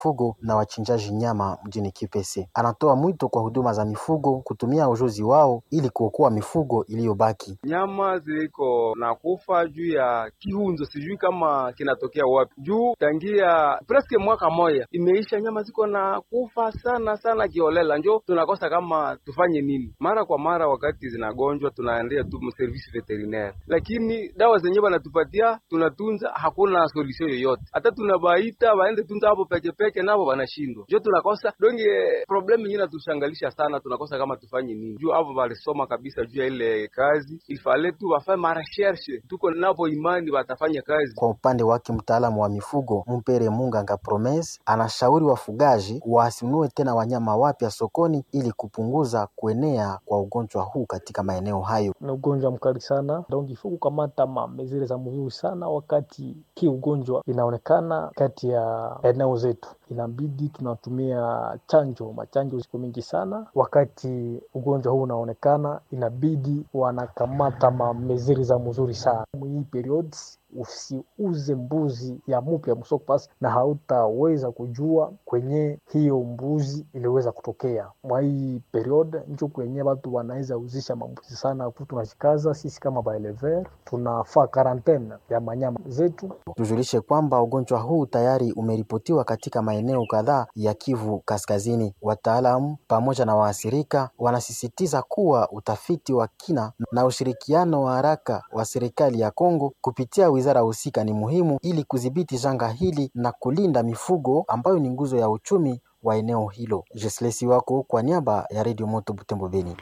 mifugo na wachinjaji nyama mjini Kipese. Anatoa mwito kwa huduma za mifugo kutumia ujuzi wao ili kuokoa mifugo iliyobaki. Nyama ziliko na kufa juu ya kiunzo, sijui kama kinatokea wapi, juu tangia preske mwaka moya imeisha, nyama ziko na kufa sana sana kiolela, njo tunakosa kama tufanye nini. Mara kwa mara wakati zinagonjwa tunaendea tu service veterinaire, lakini dawa zenyewe wanatupatia tunatunza, hakuna solution yoyote. Hata tunabaita waende tunza hapo peke peke, nabo wanashindwa, njo tunakosa donge. Problem yenyewe natushangalisha sana, tunakosa kama tufanye nini, juu hapo walisoma kabisa juu ya ile kazi, ifale tu wafanye mareshershe, tuko napo imani watafanya kazi. Kwa upande wake mtaalamu wa mifugo Mpere Munganga Promes anashauri wafugaji wasinunue tena wanyama wapya sokoni ili kupunguza kuenea kwa ugonjwa huu katika maeneo hayo. Ni ugonjwa mkali sana, donc ifo kukamata mamezire za mzuri sana wakati ki ugonjwa inaonekana kati ya eneo zetu, inabidi tunatumia chanjo. Machanjo ziko mingi sana wakati ugonjwa huu unaonekana, inabidi wanakamata mameziri za mzuri sana mwii periods usiuze mbuzi ya mupya msoko pasi, na hautaweza kujua kwenye hiyo mbuzi iliweza kutokea mwa hii period, njo kwenye watu wanaweza uzisha mambuzi sana. Tunajikaza sisi kama baelever, tunafaa karantene ya manyama zetu. Tujulishe kwamba ugonjwa huu tayari umeripotiwa katika maeneo kadhaa ya Kivu Kaskazini. Wataalamu pamoja na waathirika wanasisitiza kuwa utafiti wa kina na ushirikiano wa haraka wa serikali ya Kongo kupitia wizara husika ni muhimu ili kudhibiti janga hili na kulinda mifugo ambayo ni nguzo ya uchumi wa eneo hilo. Jesle Siwako kwa niaba ya Radio Moto Butembo Beni.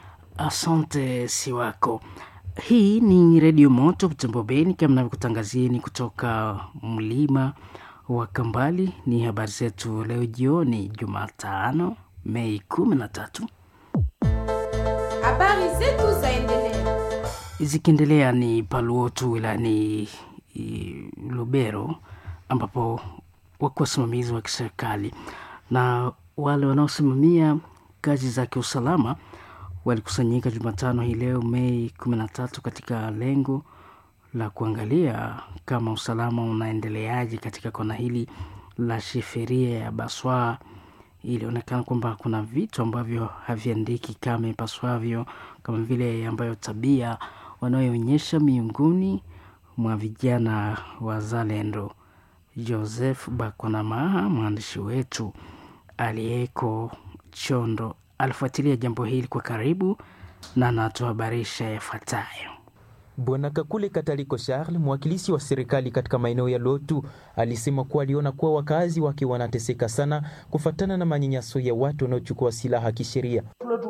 Asante Siwako. Hii ni Redio Moto Butembo Beni, kama navyokutangazieni kutoka mlima wa Kambali. Ni habari zetu leo jioni, Jumatano Mei kumi na tatu. Habari zetu zaendelea zikiendelea ni Paluotu wilayani Lubero, ambapo wako wasimamizi wa kiserikali na wale wanaosimamia kazi za kiusalama walikusanyika Jumatano hii leo Mei kumi na tatu katika lengo la kuangalia kama usalama unaendeleaje katika kona hili la shiferia ya Baswa. Ilionekana kwamba kuna vitu ambavyo haviandiki kama ipaswavyo, kama vile ambayo tabia wanayoonyesha miongoni mwa vijana wazalendo. Joseph Bakonamaha, mwandishi wetu aliyeko Chondo, alifuatilia jambo hili kwa karibu na anatuhabarisha yafuatayo. Bwana Kakule Kataliko Charles, mwakilishi wa serikali katika maeneo ya Lotu, alisema kuwa aliona kuwa wakazi wake wanateseka sana kufatana na manyanyaso ya watu wanaochukua silaha kisheria.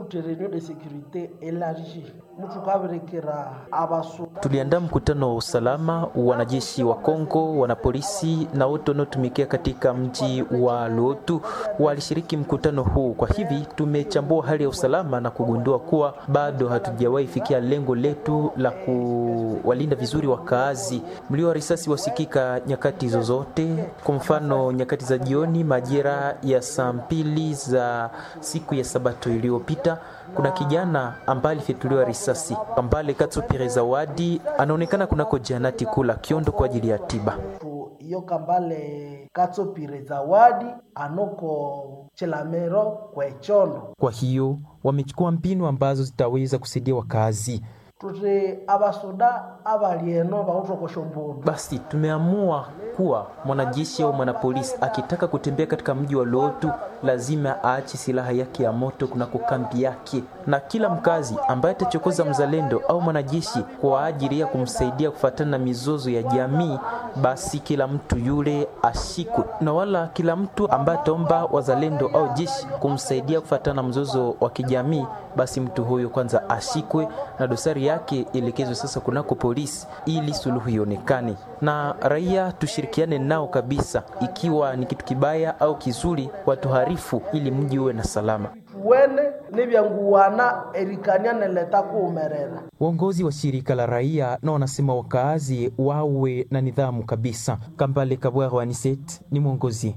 Tuliandaa mkutano wa usalama, wanajeshi wa Kongo, wanapolisi na wote wanaotumikia katika mji wa Lotu walishiriki mkutano huu. Kwa hivi tumechambua hali ya usalama na kugundua kuwa bado hatujawahi fikia lengo letu la kuwalinda vizuri wakaazi. Mlio wa risasi wasikika nyakati zozote, kwa mfano nyakati za jioni majira ya saa mbili za siku ya Sabato iliyopita kuna kijana ambaye alifyatuliwa risasi Kambale Katsupire Zawadi anaonekana kunako janati kula Kiondo kwa ajili ya tiba. Iyo Kambale Katsupire Zawadi anoko Chelamero kwa Chondo. Kwa hiyo wamechukua mbinu ambazo zitaweza kusaidia wakazi tuti abasoda abalieno bautokosha mbundu. Basi tumeamua kuwa mwanajeshi au mwanapolisi akitaka kutembea katika mji wa Lotu lazima aache silaha yake ya moto kunako kambi yake, na kila mkazi ambaye atachokoza mzalendo au mwanajeshi kwa ajili ya kumsaidia kufuatana na mizozo ya jamii, basi kila mtu yule ashikwe, na wala kila mtu ambaye ataomba wazalendo au jeshi kumsaidia kufuatana na mzozo wa kijamii, basi mtu huyo kwanza ashikwe na dosari yake elekezwe sasa kunako polisi ili suluhu ionekane, na raia tushirikiane nao kabisa, ikiwa ni kitu kibaya au kizuri, watuharifu ili mji uwe na salama. Tuwene nivyanguwana erikania neleta kuumerera Uongozi wa shirika la raia na wanasema wakaazi wawe na nidhamu kabisa. Kambale Kabwara Aniset ni mwongozi.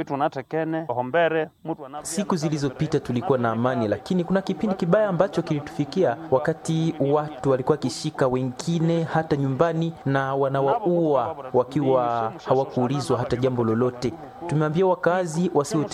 Siku zilizopita tulikuwa na amani, lakini kuna kipindi kibaya ambacho kilitufikia wakati watu walikuwa wakishika wengine hata nyumbani na wanawaua wakiwa hawakuulizwa hata jambo lolote. Tumeambia wakazi wasiwe